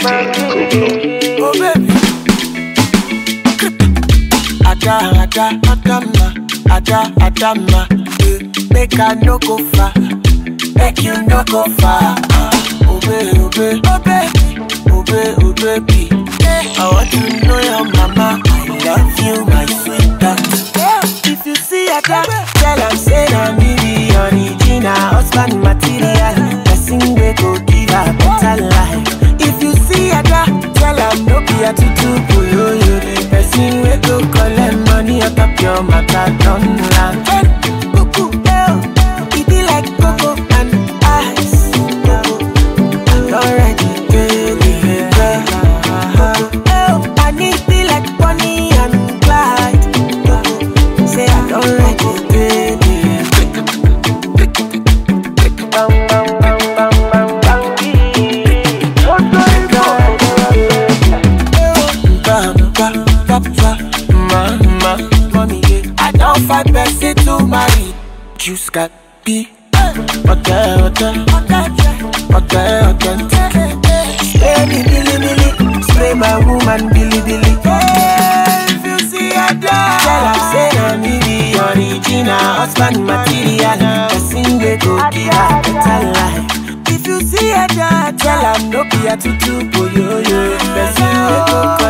Oh baby. Ada, ada, adama, ada, adama. eh, Make I no go far, make you no go far. ah. Oh baby, oh baby, oh baby, oh baby, oh baby. I want to know your mama. I love you, my sweetheart. If you see Ada, tell am say na me be original husband material. Person wey go give her better life. If you see Ada, tell am no be a tutu boyoyo. The person wey go collect money on top your matter don land. Hey, cuckoo, eh, oh. E be like cocoa and ice. I'm already feeling it. Oh, I need be like Bonnie and Clyde. Say I don't like it, baby. Bang, bang, bang, bang, bang, bang. Ba, ba, ba, ba. Ma, ma, mommy, yeah. I don't find person to marry. Juice got be. Okay, okay. Okay, okay. Spray me, billy, billy. Spray my woman, billy, billy. If you see a dog, tell her say na me be original husband material. Person wey go give her better life. If you see a dog, tell her no be a tutu boyoyo. Person wey go